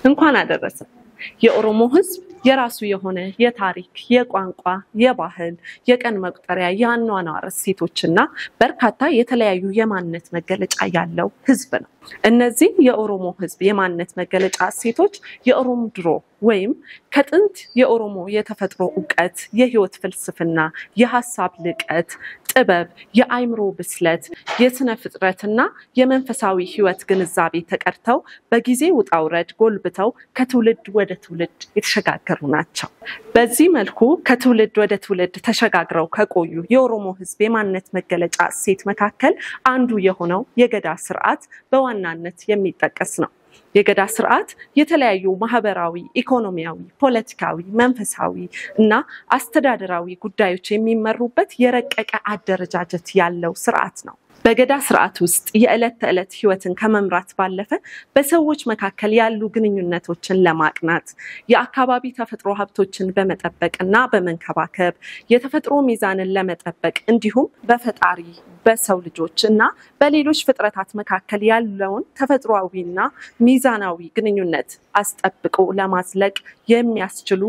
እንኳን አደረሰ። የኦሮሞ ሕዝብ የራሱ የሆነ የታሪክ፣ የቋንቋ፣ የባህል፣ የቀን መቁጠሪያ፣ የአኗኗር እሴቶችና በርካታ የተለያዩ የማንነት መገለጫ ያለው ሕዝብ ነው። እነዚህ የኦሮሞ ሕዝብ የማንነት መገለጫ እሴቶች የኦሮሞ ድሮ ወይም ከጥንት የኦሮሞ የተፈጥሮ እውቀት፣ የህይወት ፍልስፍና፣ የሀሳብ ልቀት፣ ጥበብ፣ የአይምሮ ብስለት፣ የስነ ፍጥረትና የመንፈሳዊ ህይወት ግንዛቤ ተቀድተው በጊዜ ውጣ ውረድ ጎልብተው ከትውልድ ወደ ትውልድ የተሸጋገሩ ናቸው። በዚህ መልኩ ከትውልድ ወደ ትውልድ ተሸጋግረው ከቆዩ የኦሮሞ ህዝብ የማንነት መገለጫ እሴት መካከል አንዱ የሆነው የገዳ ስርዓት በዋናነት የሚጠቀስ ነው። የገዳ ስርዓት የተለያዩ ማህበራዊ፣ ኢኮኖሚያዊ፣ ፖለቲካዊ፣ መንፈሳዊ እና አስተዳደራዊ ጉዳዮች የሚመሩበት የረቀቀ አደረጃጀት ያለው ስርዓት ነው። በገዳ ስርዓት ውስጥ የዕለት ተዕለት ህይወትን ከመምራት ባለፈ በሰዎች መካከል ያሉ ግንኙነቶችን ለማቅናት የአካባቢ ተፈጥሮ ሀብቶችን በመጠበቅ እና በመንከባከብ የተፈጥሮ ሚዛንን ለመጠበቅ እንዲሁም በፈጣሪ በሰው ልጆች እና በሌሎች ፍጥረታት መካከል ያለውን ተፈጥሯዊና ሚዛናዊ ግንኙነት አስጠብቆ ለማዝለቅ የሚያስችሉ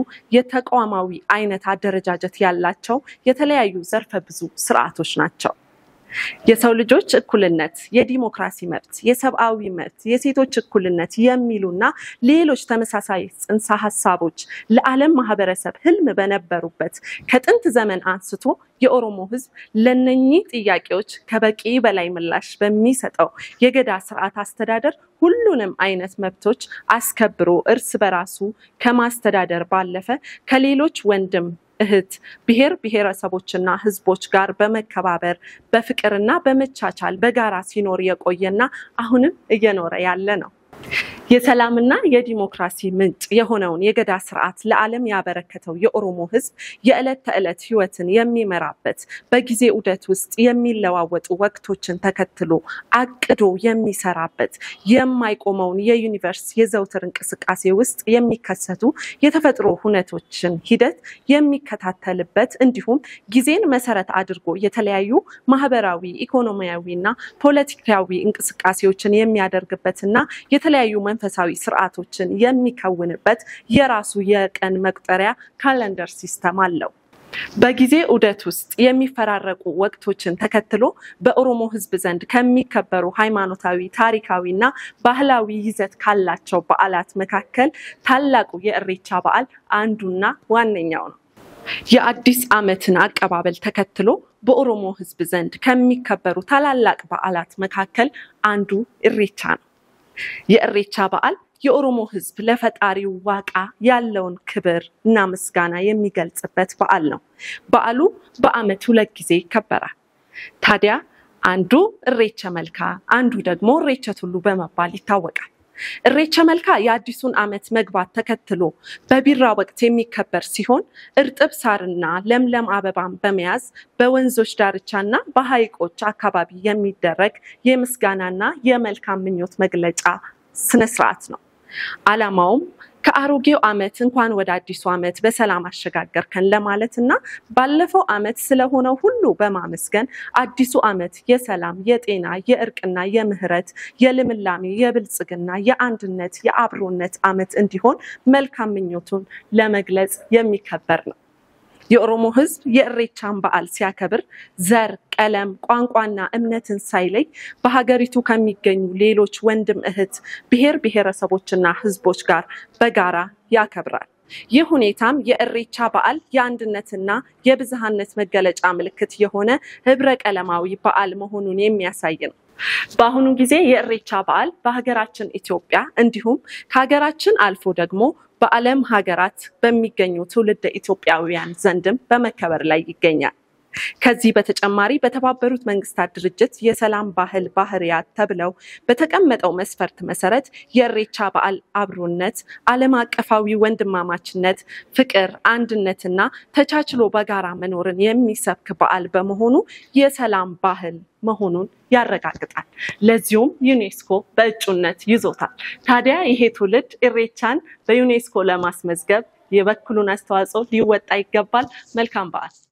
የተቋማዊ አይነት አደረጃጀት ያላቸው የተለያዩ ዘርፈ ብዙ ስርዓቶች ናቸው። የሰው ልጆች እኩልነት፣ የዲሞክራሲ መብት፣ የሰብአዊ መብት፣ የሴቶች እኩልነት የሚሉና ሌሎች ተመሳሳይ ጽንሰ ሀሳቦች ለዓለም ማህበረሰብ ህልም በነበሩበት ከጥንት ዘመን አንስቶ የኦሮሞ ህዝብ ለነኚህ ጥያቄዎች ከበቂ በላይ ምላሽ በሚሰጠው የገዳ ስርዓት አስተዳደር ሁሉንም አይነት መብቶች አስከብሮ እርስ በራሱ ከማስተዳደር ባለፈ ከሌሎች ወንድም እህት ብሔር ብሔረሰቦችና ህዝቦች ጋር በመከባበር በፍቅርና በመቻቻል በጋራ ሲኖር የቆየና አሁንም እየኖረ ያለ ነው። የሰላምና የዲሞክራሲ ምንጭ የሆነውን የገዳ ስርዓት ለዓለም ያበረከተው የኦሮሞ ህዝብ የዕለት ተዕለት ህይወትን የሚመራበት በጊዜ ዑደት ውስጥ የሚለዋወጡ ወቅቶችን ተከትሎ አቅዶ የሚሰራበት የማይቆመውን የዩኒቨርስ የዘውትር እንቅስቃሴ ውስጥ የሚከሰቱ የተፈጥሮ ሁነቶችን ሂደት የሚከታተልበት እንዲሁም ጊዜን መሰረት አድርጎ የተለያዩ ማህበራዊ፣ ኢኮኖሚያዊና ፖለቲካዊ እንቅስቃሴዎችን የሚያደርግበትና የተለያዩ መንፈሳዊ ስርዓቶችን የሚከውንበት የራሱ የቀን መቁጠሪያ ካለንደር ሲስተም አለው። በጊዜ ዑደት ውስጥ የሚፈራረቁ ወቅቶችን ተከትሎ በኦሮሞ ህዝብ ዘንድ ከሚከበሩ ሃይማኖታዊ፣ ታሪካዊ እና ባህላዊ ይዘት ካላቸው በዓላት መካከል ታላቁ የእሬቻ በዓል አንዱና ዋነኛው ነው። የአዲስ ዓመትን አቀባበል ተከትሎ በኦሮሞ ህዝብ ዘንድ ከሚከበሩ ታላላቅ በዓላት መካከል አንዱ እሬቻ ነው። የእሬቻ በዓል የኦሮሞ ህዝብ ለፈጣሪው ዋቃ ያለውን ክብር እና ምስጋና የሚገልጽበት በዓል ነው። በዓሉ በዓመት ሁለት ጊዜ ይከበራል። ታዲያ አንዱ እሬቸ መልካ፣ አንዱ ደግሞ እሬቸ ቱሉ በመባል ይታወቃል። እሬቸ መልካ የአዲሱን ዓመት መግባት ተከትሎ በቢራ ወቅት የሚከበር ሲሆን እርጥብ ሳርና ለምለም አበባን በመያዝ በወንዞች ዳርቻና በሐይቆች አካባቢ የሚደረግ የምስጋናና የመልካም ምኞት መግለጫ ስነስርዓት ነው። ዓላማውም ከአሮጌው ዓመት እንኳን ወደ አዲሱ ዓመት በሰላም አሸጋገርከን ለማለት እና ባለፈው ዓመት ስለሆነው ሁሉ በማመስገን አዲሱ ዓመት የሰላም፣ የጤና፣ የእርቅና የምህረት፣ የልምላሜ፣ የብልጽግና፣ የአንድነት፣ የአብሮነት ዓመት እንዲሆን መልካም ምኞቱን ለመግለጽ የሚከበር ነው። የኦሮሞ ሕዝብ የእሬቻን በዓል ሲያከብር ዘር፣ ቀለም፣ ቋንቋና እምነትን ሳይለይ በሀገሪቱ ከሚገኙ ሌሎች ወንድም እህት ብሔር ብሔረሰቦችና ሕዝቦች ጋር በጋራ ያከብራል። ይህ ሁኔታም የእሬቻ በዓል የአንድነትና የብዝሃነት መገለጫ ምልክት የሆነ ህብረ ቀለማዊ በዓል መሆኑን የሚያሳይ ነው። በአሁኑ ጊዜ የእሬቻ በዓል በሀገራችን ኢትዮጵያ እንዲሁም ከሀገራችን አልፎ ደግሞ በዓለም ሀገራት በሚገኙ ትውልደ ኢትዮጵያውያን ዘንድም በመከበር ላይ ይገኛል። ከዚህ በተጨማሪ በተባበሩት መንግስታት ድርጅት የሰላም ባህል ባህሪያት ተብለው በተቀመጠው መስፈርት መሰረት የእሬቻ በዓል አብሮነት፣ ዓለም አቀፋዊ ወንድማማችነት፣ ፍቅር፣ አንድነትና ተቻችሎ በጋራ መኖርን የሚሰብክ በዓል በመሆኑ የሰላም ባህል መሆኑን ያረጋግጣል። ለዚሁም ዩኔስኮ በእጩነት ይዞታል። ታዲያ ይሄ ትውልድ እሬቻን በዩኔስኮ ለማስመዝገብ የበኩሉን አስተዋጽኦ ሊወጣ ይገባል። መልካም በዓል።